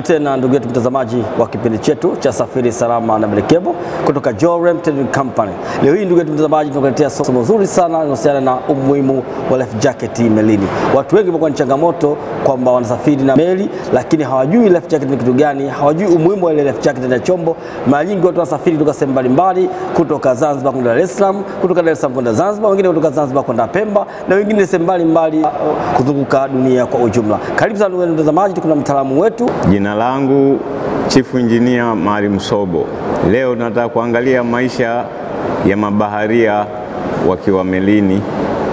Karibu tena ndugu yetu mtazamaji wa kipindi chetu cha Safiri Salama na Melekebo kutoka Jorem Trading Company. Leo hii ndugu yetu mtazamaji, tunakuletea somo zuri sana linalohusiana na umuhimu wa life jacket melini. Watu wengi wamekuwa ni changamoto kwamba wanasafiri na meli, lakini hawajui life jacket ni kitu gani, hawajui umuhimu wa ile life jacket na chombo. Mara nyingi watu wanasafiri kutoka sehemu mbalimbali, kutoka Zanzibar kwenda Dar es Salaam, kutoka Dar es Salaam kwenda Zanzibar, wengine kutoka Zanzibar kwenda Pemba na wengine sehemu mbalimbali kuzunguka dunia kwa ujumla. Karibu sana ndugu yetu mtazamaji, tuko na mtaalamu wetu Jina langu Chief Engineer Maalim Sobo. Leo tunataka kuangalia maisha ya mabaharia wakiwa melini.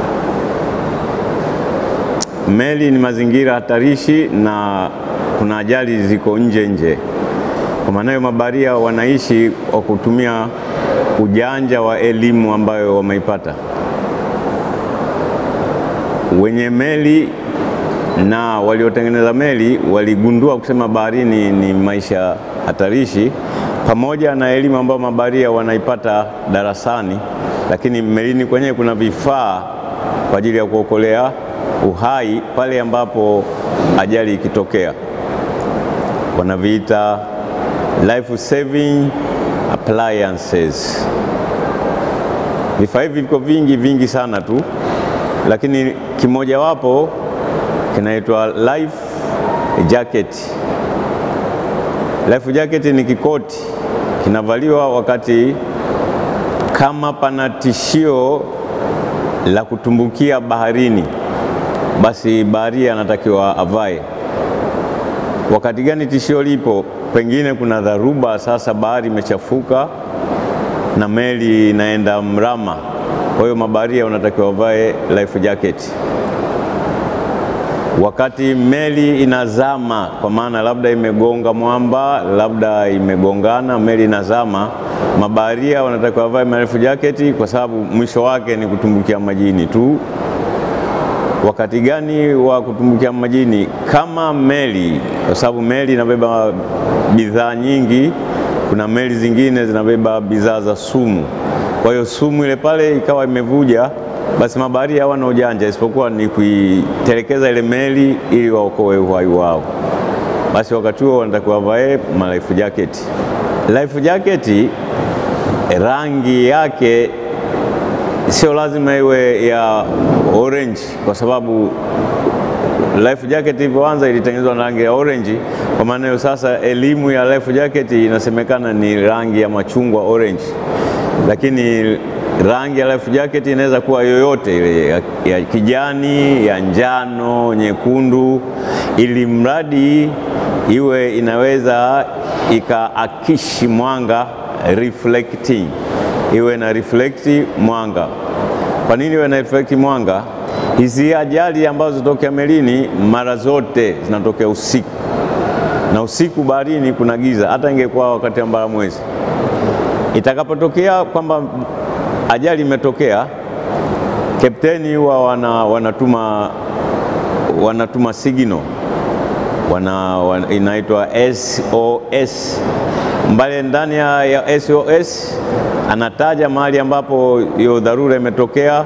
Meli ni mazingira hatarishi na kuna ajali ziko nje nje. Kwa maana hiyo mabaharia wanaishi kwa kutumia ujanja wa elimu ambayo wameipata. Wenye meli na waliotengeneza meli waligundua kusema baharini ni maisha hatarishi, pamoja na elimu ambayo mabaharia wanaipata darasani, lakini melini kwenyewe kuna vifaa kwa ajili ya kuokolea uhai pale ambapo ajali ikitokea, wanaviita life saving appliances. Vifaa hivi viko vingi vingi sana tu, lakini kimojawapo kinaitwa life jacket. Life jacket ni kikoti kinavaliwa wakati kama pana tishio la kutumbukia baharini, basi baharia anatakiwa avae. Wakati gani tishio lipo? Pengine kuna dharuba, sasa bahari imechafuka na meli inaenda mrama, kwa hiyo mabaharia wanatakiwa wavae life jacket wakati meli inazama, kwa maana labda imegonga mwamba, labda imegongana, meli inazama, mabaharia wanatakiwa wavae life jacket kwa sababu mwisho wake ni kutumbukia majini tu. Wakati gani wa kutumbukia majini? Kama meli, kwa sababu meli inabeba bidhaa nyingi. Kuna meli zingine zinabeba bidhaa za sumu, kwa hiyo sumu ile pale ikawa imevuja basi mabaharia hawana ujanja isipokuwa ni kuitelekeza ile meli ili waokoe uhai wao. Basi wakati huo wanatakiwa wavae ma life jacket. Life jacket rangi yake sio lazima iwe ya orange, kwa sababu life jacket ilivyoanza ilitengenezwa na rangi ya orange. Kwa maana hiyo sasa elimu ya life jacket inasemekana ni rangi ya machungwa orange, lakini rangi ya life jacket inaweza kuwa yoyote ile ya, ya kijani, ya njano, nyekundu, ili mradi iwe inaweza ikaakishi mwanga reflecting, iwe na reflect mwanga. Kwa nini iwe na reflect mwanga? Hizi ajali ambazo zinatokea melini mara zote zinatokea usiku, na usiku baharini kuna giza, hata ingekuwa wakati wa mbaramwezi. Itakapotokea kwamba ajali imetokea, kapteni huwa wana, wanatuma, wanatuma signal wana, wana, inaitwa SOS mbale. Ndani ya, ya SOS anataja mahali ambapo hiyo dharura imetokea,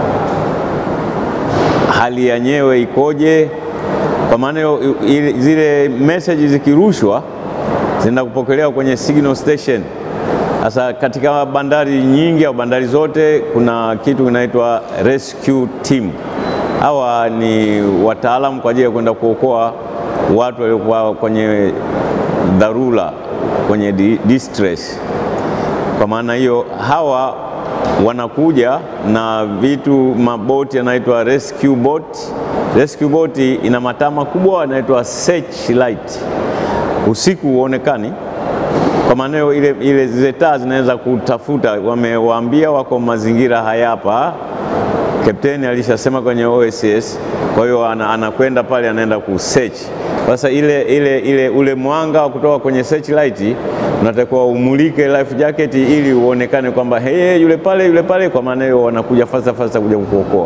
hali yenyewe ikoje. Kwa maana zile message zikirushwa zinaenda kupokelewa kwenye signal station. Sasa katika bandari nyingi au bandari zote kuna kitu kinaitwa rescue team. Hawa ni wataalamu kwa ajili ya kwenda kuokoa watu waliokuwa kwenye dharura, kwenye distress. Kwa maana hiyo, hawa wanakuja na vitu, maboti yanaitwa rescue boat. Rescue boat ina mataa makubwa yanaitwa searchlight, usiku huonekani kwa maana ile, ile zile taa zinaweza kutafuta. Wamewaambia wako mazingira haya hapa, kapteni alishasema kwenye OSS. Kwa hiyo anakwenda pale, anaenda ku search. Sasa ile, ile, ile, ule mwanga wa kutoka kwenye searchlight unatakiwa umulike life jacket ili uonekane kwamba hey, yule pale yule pale. Kwa maana hiyo wanakuja fasta fasta kuja kukuokoa.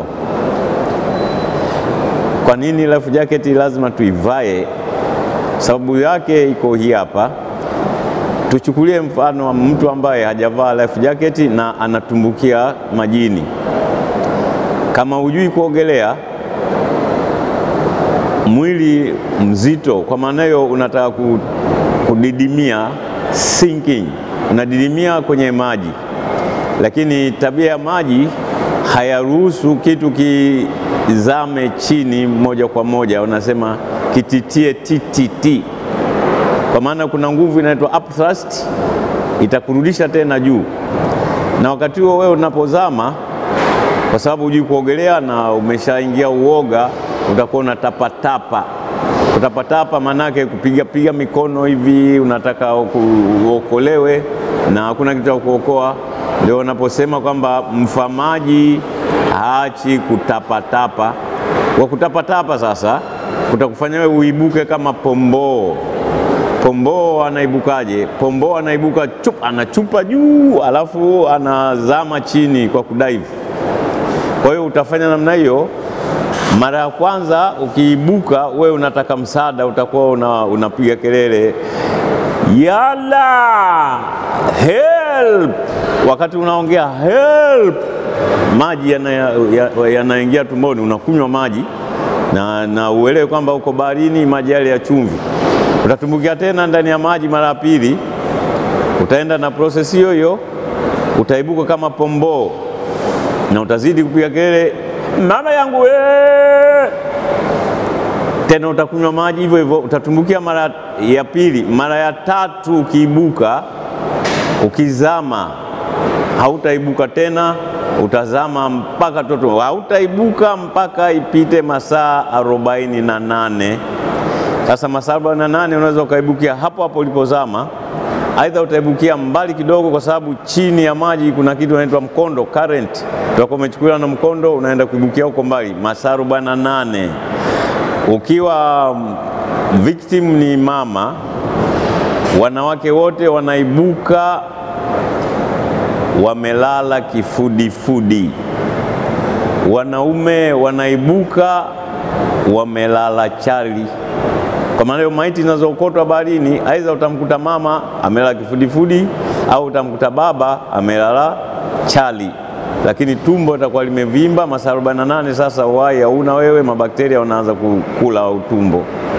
Kwa nini life jacket lazima tuivae? Sababu yake iko hii hapa. Tuchukulie mfano wa mtu ambaye hajavaa life jacket na anatumbukia majini. Kama hujui kuogelea, mwili mzito, kwa maana hiyo unataka ku, kudidimia sinking, unadidimia kwenye maji, lakini tabia ya maji hayaruhusu kitu kizame chini moja kwa moja, unasema kititie TTT, kwa maana kuna nguvu inaitwa upthrust itakurudisha tena juu, na wakati huo wewe unapozama, kwa sababu hujui kuogelea na umeshaingia uoga, utakuwa unatapatapa. Kutapatapa maanake kupiga piga mikono hivi, unataka uokolewe na hakuna kitu cha kuokoa. Ndio wanaposema kwamba mfamaji haachi kutapatapa. Kwa kutapatapa sasa kutakufanya wewe uibuke kama pomboo. Pomboo anaibukaje? Pomboo anaibuka chup, anachupa juu alafu anazama chini kwa kudaivu. Kwa hiyo utafanya namna hiyo. Mara ya kwanza ukiibuka, wewe unataka msaada, utakuwa una, unapiga kelele yala help. Wakati unaongea help, maji yanaingia ya, ya tumboni, unakunywa maji na, na uelewe kwamba uko baharini, maji yale ya chumvi. Utatumbukia tena ndani ya maji mara ya pili, utaenda na prosesi hiyo hiyo, utaibuka kama pomboo na utazidi kupiga kelele mama yangu wee! Tena utakunywa maji hivyo hivyo, utatumbukia mara ya pili. Mara ya tatu ukiibuka, ukizama hautaibuka tena, utazama mpaka toto, hautaibuka mpaka ipite masaa arobaini na nane. Sasa masaa arobaini na nane unaweza ukaibukia hapo hapo ulipozama, aidha utaibukia mbali kidogo, kwa sababu chini ya maji kuna kitu inaitwa mkondo current, utakuwa umechukuliwa na mkondo, unaenda kuibukia huko mbali, masaa arobaini na nane. Ukiwa victim ni mama, wanawake wote wanaibuka wamelala kifudifudi, wanaume wanaibuka wamelala chali. Kwa maana hiyo maiti zinazookotwa baharini, aidha utamkuta mama amelala kifudifudi au utamkuta baba amelala chali, lakini tumbo litakuwa limevimba masaa 48. Sasa uhai hauna wewe, mabakteria wanaanza kukula utumbo.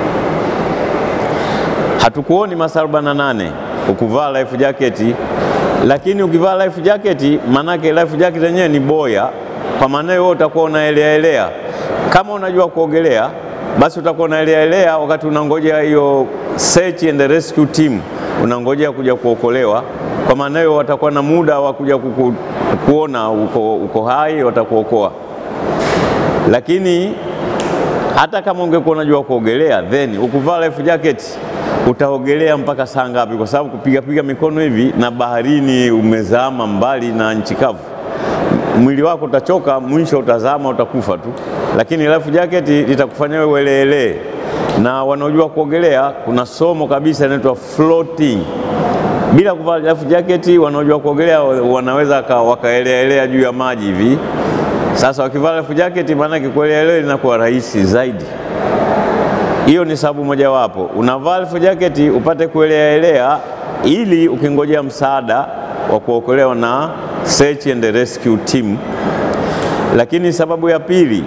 Hatukuoni masaa 48 ukuvaa life jacket, lakini ukivaa life jacket, manake life jacket yenyewe ni boya. Kwa maana hiyo utakuwa unaeleaelea. Kama unajua kuogelea basi utakuwa unaeleaelea wakati unangojea hiyo search and rescue team, unangojea kuja kuokolewa. Kwa maana hiyo watakuwa na muda wa kuja kuku, kuona uko, uko hai, watakuokoa. Lakini hata kama ungekuwa unajua kuogelea, then ukuvaa life jacket utaogelea mpaka saa ngapi? Kwa sababu kupigapiga mikono hivi na baharini, umezama mbali na nchi kavu mwili wako utachoka, mwisho utazama, utakufa tu. Lakini life jacket litakufanya wewe ueleelee, na wanaojua kuogelea, kuna somo kabisa inaitwa floating. Bila kuvaa life jacket, wanaojua kuogelea wanaweza wakaeleaelea juu ya maji hivi. Sasa wakivaa life jacket, maanake kueleaelea inakuwa rahisi zaidi. Hiyo ni sababu mojawapo, unavaa life jacket upate kueleaelea, ili ukingojea msaada wa kuokolewa na search and rescue team. Lakini sababu ya pili,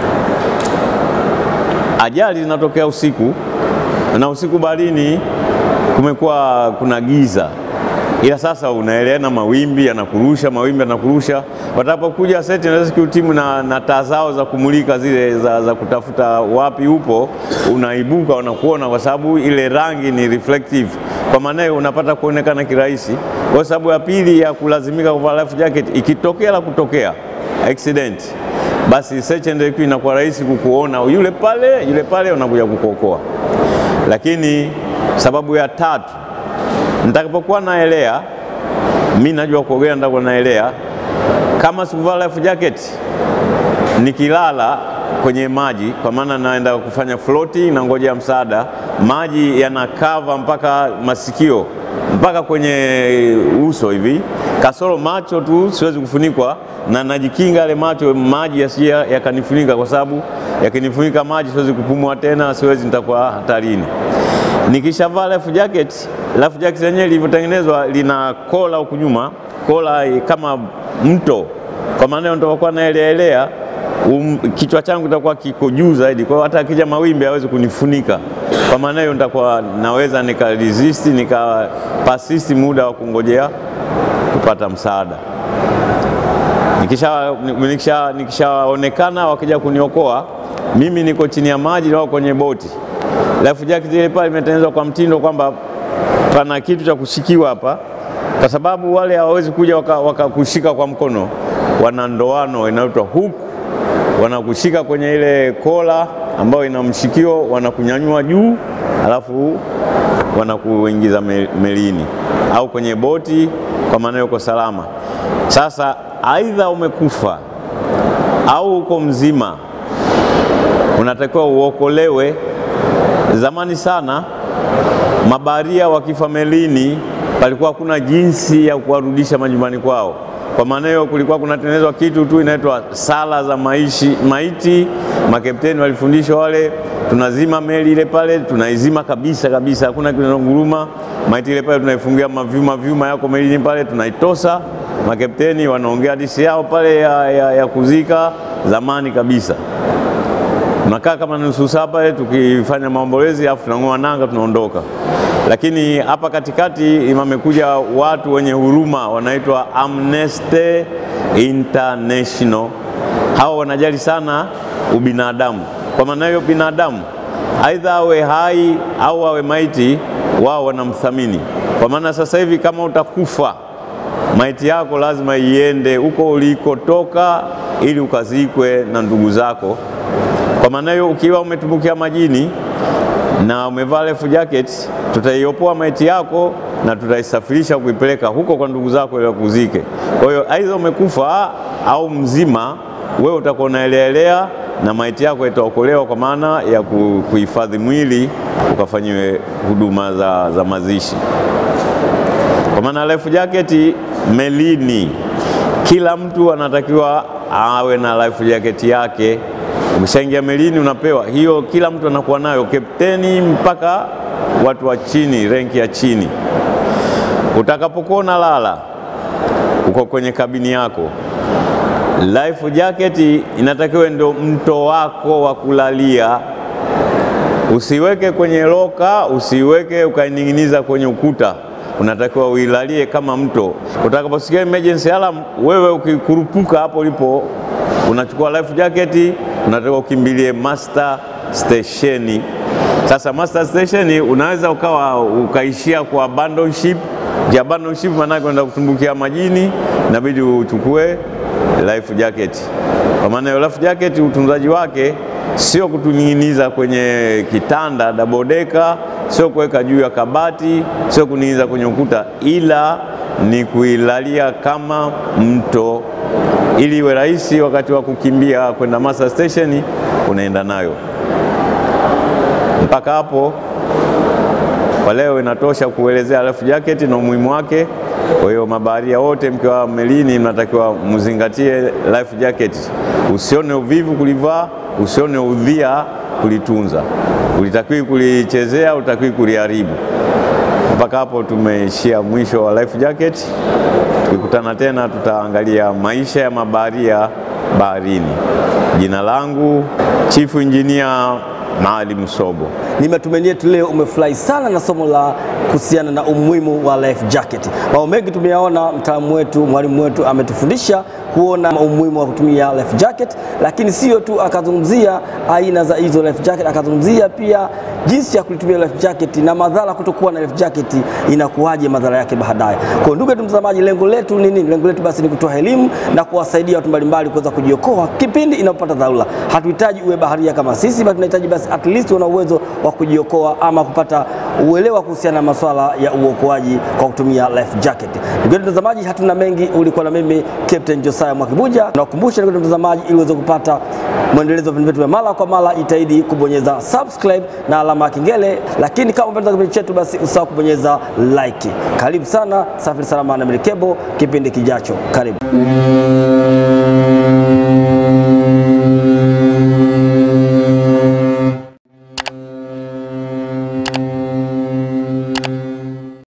ajali zinatokea usiku, na usiku baharini kumekuwa kuna giza, ila sasa unaelea na mawimbi yanakurusha, mawimbi yanakurusha. Watapokuja search and rescue team na, na taa zao za kumulika zile za, za kutafuta wapi upo, unaibuka wanakuona, kwa sababu ile rangi ni reflective, kwa maana hiyo unapata kuonekana kirahisi. Kwa sababu ya pili ya kulazimika kuvaa life jacket, ikitokea la kutokea accident, basi search and rescue inakuwa rahisi kukuona yule pale, yule pale, unakuja kukuokoa. Lakini sababu ya tatu, nitakapokuwa naelea, mi najua kuogelea, nitakuwa naelea, kama sikuvaa life jacket, nikilala kwenye maji, kwa maana naenda kufanya floating na ngojea msaada, maji yanakava mpaka masikio mpaka kwenye uso hivi, kasoro macho tu siwezi kufunikwa, na najikinga yale macho maji yasije yakanifunika, kwa sababu yakinifunika maji siwezi kupumua tena, siwezi, nitakuwa hatarini. Nikishavaa life jacket, life jacket yenyewe ilivyotengenezwa lina kola huku nyuma, kola kama mto, kwa maana ndio nitakuwa naeleaelea um, kichwa changu kitakuwa kiko juu zaidi, kwa hiyo hata akija mawimbi hawezi kunifunika. Kwa maana hiyo nitakuwa naweza nika resist nika persist muda wa kungojea kupata msaada. Nikisha nikisha nikishaonekana wakija kuniokoa mimi niko chini ya maji au kwenye boti, life jacket ile pale imetengenezwa kwa mtindo kwamba pana kitu cha kushikiwa hapa, kwa sababu wale hawawezi kuja wakakushika waka kwa mkono, wana ndoano inaitwa hook, wanakushika kwenye ile kola ambayo ina mshikio, wanakunyanyua juu, alafu wanakuingiza melini au kwenye boti, kwa maana uko salama. Sasa aidha umekufa au uko mzima, unatakiwa uokolewe. Zamani sana mabaharia wakifa melini, palikuwa hakuna jinsi ya kuwarudisha majumbani kwao. Kwa maana hiyo kulikuwa kunatengenezwa kitu tu inaitwa sala za maishi, maiti. Makapteni walifundishwa wale, tunazima meli ile pale, tunaizima kabisa kabisa, hakuna kinachonguruma. Maiti ile pale tunaifungia mavyuma vyuma yako melini pale, tunaitosa. Makapteni wanaongea hadithi yao pale ya, ya, ya kuzika zamani kabisa. Tunakaa kama nusu saa pale tukifanya maombolezi, alafu tunang'oa nanga, tunaondoka. Lakini hapa katikati imamekuja watu wenye huruma wanaitwa Amnesty International. Hao wanajali sana ubinadamu. Kwa maana hiyo, binadamu aidha awe hai au awe maiti, wao wanamthamini. Kwa maana sasa hivi kama utakufa, maiti yako lazima iende huko ulikotoka, ili ukazikwe na ndugu zako. Kwa maana hiyo, ukiwa umetumbukia majini na umevaa life jacket, tutaiopoa maiti yako na tutaisafirisha kuipeleka huko kwa ndugu zako ili wakuzike. Kwa hiyo aidha umekufa au mzima, wewe utakuwa unaeleaelea na maiti yako itaokolewa kwa maana ya kuhifadhi mwili ukafanyiwe huduma za, za mazishi. Kwa maana life jacket melini, kila mtu anatakiwa awe na life jacket yake. Ukishaingia melini unapewa hiyo, kila mtu anakuwa nayo, kapteni mpaka watu wa chini, renki ya chini. Utakapokuwa unalala uko kwenye kabini yako, life jacket inatakiwa ndio mto wako wa kulalia. Usiweke kwenye loka, usiweke ukaining'iniza kwenye ukuta, unatakiwa uilalie kama mto. Utakaposikia emergency alarm, wewe ukikurupuka hapo ulipo unachukua life jacket, unatakiwa ukimbilie master station. Sasa master station unaweza ukawa ukaishia kwa abandon ship. Ya abandon ship maana kwenda kutumbukia majini, inabidi uchukue life jacket. Kwa maana hiyo life jacket utunzaji wake sio kutuning'iniza kwenye kitanda double decker, sio kuweka juu ya kabati, sio kuning'iniza kwenye ukuta, ila ni kuilalia kama mto ili iwe rahisi wakati wa kukimbia kwenda master station, unaenda nayo. Mpaka hapo kwa leo inatosha kuelezea life jacket na umuhimu wake. Kwa hiyo mabaharia wote mkiwa melini, mnatakiwa mzingatie life jacket. Usione uvivu kulivaa, usione udhia kulitunza. Ulitakiwi kulichezea, ulitakiwi kuliharibu. Mpaka hapo tumeishia mwisho wa life jacket. Tukikutana tena tutaangalia maisha ya mabaharia baharini. Jina langu Chief Engineer Maalim Sobo. Ni matumaini yetu leo umefurahi sana na somo la kuhusiana na umuhimu wa life jacket. Mambo mengi tumeyaona, mtaalamu wetu, mwalimu wetu ametufundisha kuona umuhimu wa kutumia life jacket, lakini sio tu akazungumzia aina za hizo life jacket, akazungumzia pia jinsi ya kulitumia life jacket na madhara kutokuwa na life jacket inakuwaje, madhara yake baadaye. Kwa ndugu yetu mtazamaji, lengo letu ni nini? Lengo letu basi ni kutoa elimu na kuwasaidia watu mbalimbali kuweza kujiokoa kipindi inapopata dharura. Hatuhitaji uwe baharia kama sisi, bali tunahitaji basi at least una uwezo wa kujiokoa ama kupata uelewa kuhusiana na masuala ya uokoaji kwa kutumia life jacket. Ndugu yetu mtazamaji, hatuna mengi. Ulikuwa na mimi Captain Josiah Mwakibuja. Nakukumbusha ndugu yetu mtazamaji, ili uweze kupata mwendelezo wa vipindi vyetu vya mara kwa mara, jitahidi kubonyeza subscribe na alama ya kengele, lakini kama umependa kipindi chetu, basi usahau kubonyeza like. Karibu sana, safiri salama na Merikebu, kipindi kijacho. Karibu.